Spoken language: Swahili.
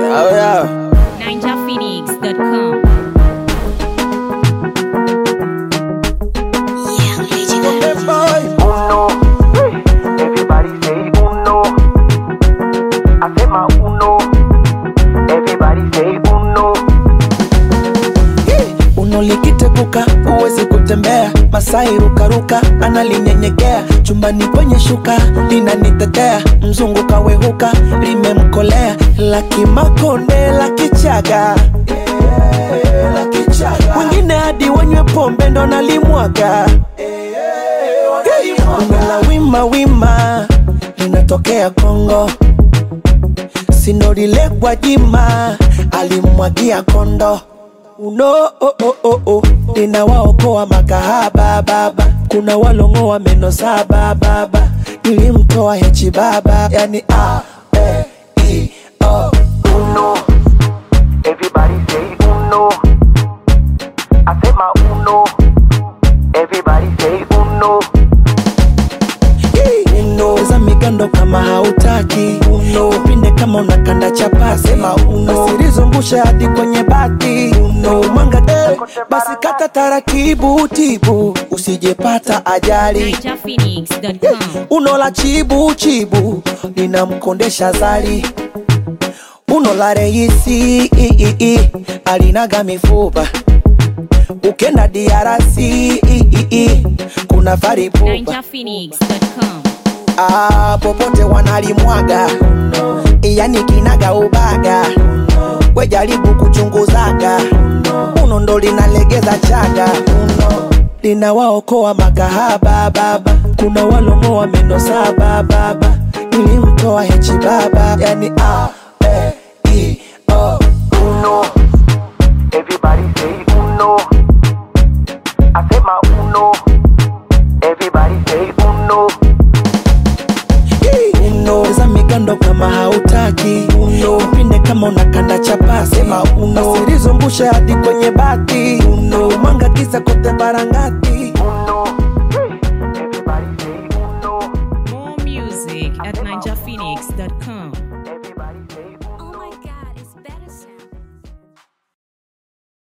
Oh yeah. NinjaPhoenix.com. Okay, boy. uno. Everybody say uno. Asema uno. Everybody say uno. unolikiteguka huwezi kutembea masai rukaruka analinyenyekea chumbani kwenye shuka linanitetea mzungu kawehuka limemkolea lakimakonde lakichaga wengine hadi wanywe pombe ndo nalimwaga la wima wima linatokea kongo sinorilekwa jima alimwagia kondo uno oh, oh, oh, oh. ninawaokoa makahaba baba kuna walongoa meno saba baba nilimtoa hechi baba yani a e i o Uno. Everybody say uno. Asema uno. Everybody say uno. uno za migando kama hautaki uno upinde kama unakanda chapasi sema uno usilizungushe hadi kwenye bati uno mwanga eh, basi kata taratibu tibu usijepata ajali NinjaPhoenix.com. uno la chibu chibu linamkondesha zali uno la reisi i, i, i, alinaga mifupa ukenda diarasi i, i, i, kuna faripupa NinjaPhoenix.com. ah, popote wanalimwaga yani kinaga ubaga wejaribu kuchunguzaga uno ndo linalegeza chaga uno linawaokoa makahaba baba kuna walongoa meno saba baba nilimtoa hechi baba yani a e i o Uno. Everybody say uno. Asema uno. Everybody say uno. uno za migando kama hautaki uno upinde kama unakanda chapasi sema uno usilizungushe hadi kwenye bati uno mwanga kisa kote barangati